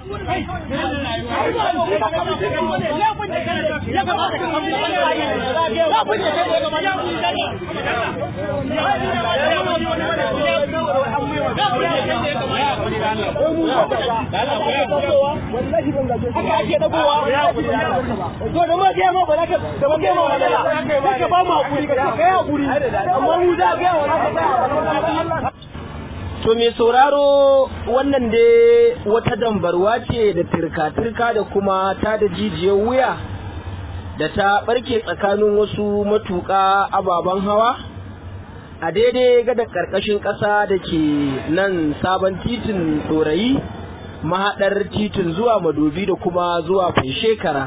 haka ake dagowa to da ma ga ma ba za ka da ma ga ma ba za ka ba mu hakuri ka kai hakuri amma mu za ga wa To mai sauraro wannan dai wata dambarwa ce da turka-turka da kuma ta da jijiyar wuya da ta barke tsakanin wasu matuƙa ababen hawa a daidai gada ƙarƙashin ƙasa da ke nan sabon titin ɗorayi mahaɗar titin zuwa madobi da kuma zuwa shekara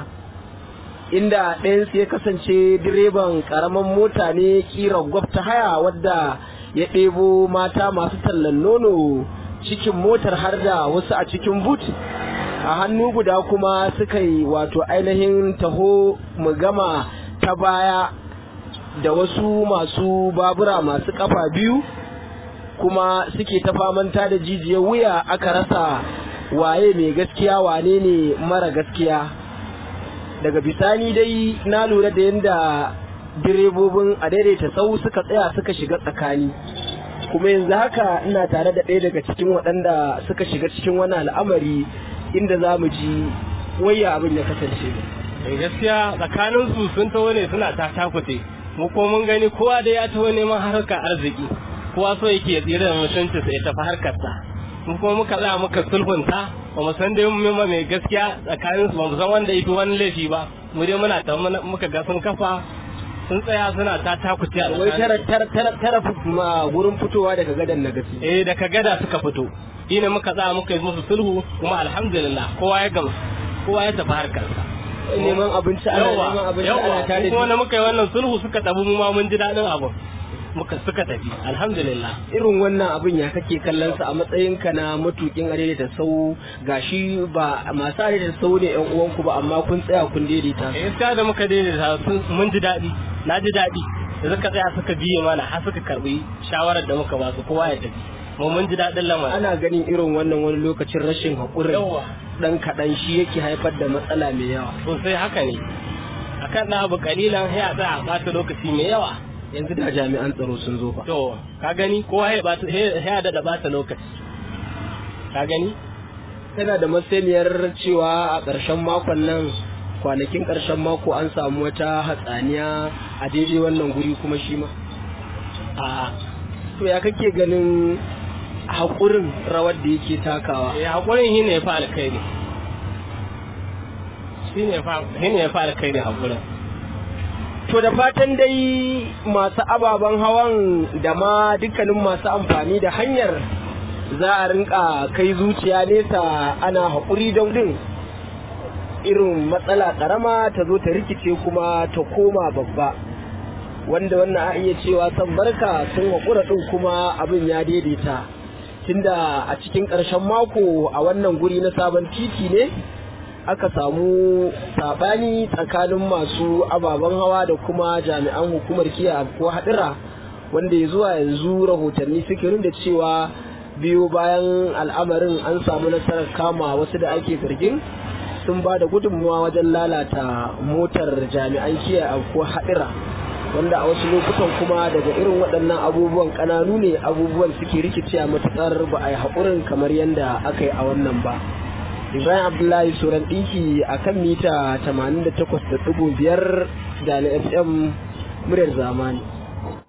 inda ɗayansu ya kasance direban ƙaramin mota ne ƙirar gwabta haya wadda ya ɗebo mata masu tallan nono cikin motar har da wasu a cikin but a hannu guda kuma suka yi wato ainihin taho mu gama ta baya da wasu masu babura masu kafa biyu kuma suke ta famanta da jijiyar wuya aka rasa waye mai gaskiya wane ne mara gaskiya daga bisani dai na lura da yadda direbobin a daidaita sau suka tsaya suka shiga tsakani kuma yanzu haka ina tare da ɗaya daga cikin waɗanda suka shiga cikin wani al'amari inda za mu ji waya abin ya kasance gaskiya tsakanin su sun taho ne suna ta takute mu ko mun gani kowa da ya taho neman harkar arziki kowa so yake ya tsira da mutunci sai tafi harkarsa mu kuma muka tsaya muka sulhunta ba mu san dai mun mai gaskiya tsakanin su ba mu san wanda yafi wani laifi ba mu dai muna ta muka ga sun kafa sun tsaya suna ta takuce a wai tara tara tara tara ma gurin fitowa daga gadan na gasi eh daga gada suka fito ina muka tsaya muka yi musu sulhu kuma alhamdulillah kowa ya gamsu kowa ya tafi harkarsa neman abinci ana neman abinci ana tare kuma wanda muka yi wannan sulhu suka tafi mu ma mun ji daɗin abin muka suka tafi alhamdulillah irin wannan abin ya kake kallon sa a matsayin ka na matukin arere da sau gashi ba masu arere da sau ne yan uwanku ba amma kun tsaya kun daidaita eh sai da muka daidaita mun ji daɗi na ji daɗi da suka tsaya suka biye mana har suka karbi shawarar da muka ba su kowa ya tafi mu mun ji daɗin lamarin ana ganin irin wannan wani lokacin rashin haƙurin dan kaɗan shi yake haifar da matsala mai yawa sosai haka ne akan na abu kalilan ya tsaya a ɓata lokaci mai yawa yanzu da jami'an tsaro sun zo fa to ka gani kowa ya bata ya da bata lokaci ka gani tana da masaniyar cewa a ƙarshen makon nan kwanakin ƙarshen mako an samu wata hatsaniya a daidai wannan guri kuma shi ma a to ya kake ganin haƙurin rawar da yake takawa ya haƙurin shi ne ya fa alkhairi shi ne ya fa alkhairi haƙurin To da fatan dai masu ababen hawan da ma dukkanin masu amfani da hanyar za a rinka kai zuciya nesa ana haƙuri don din irin matsala ƙarama ta zo ta rikice kuma ta koma babba wanda wannan a iya cewa san barka sun haƙura ɗin kuma abin ya daidaita tunda a cikin ƙarshen mako a wannan guri na sabon titi ne aka samu sabani tsakanin masu ababen hawa da kuma jami'an hukumar kiyaye ko hadira wanda ya zuwa yanzu rahotanni suke da cewa biyu bayan al'amarin an samu nasarar kama wasu da ake zargin sun ba da gudunmawa wajen lalata motar jami'an kiyaye ko hadira wanda a wasu lokutan kuma daga irin waɗannan abubuwan ƙananu ne abubuwan suke rikici a matuƙar ba a yi haƙurin kamar yadda aka yi a wannan ba. Ibrahim Abdullahi Suran ɗinki a kan mita 88.5 da na FM muryar zamani.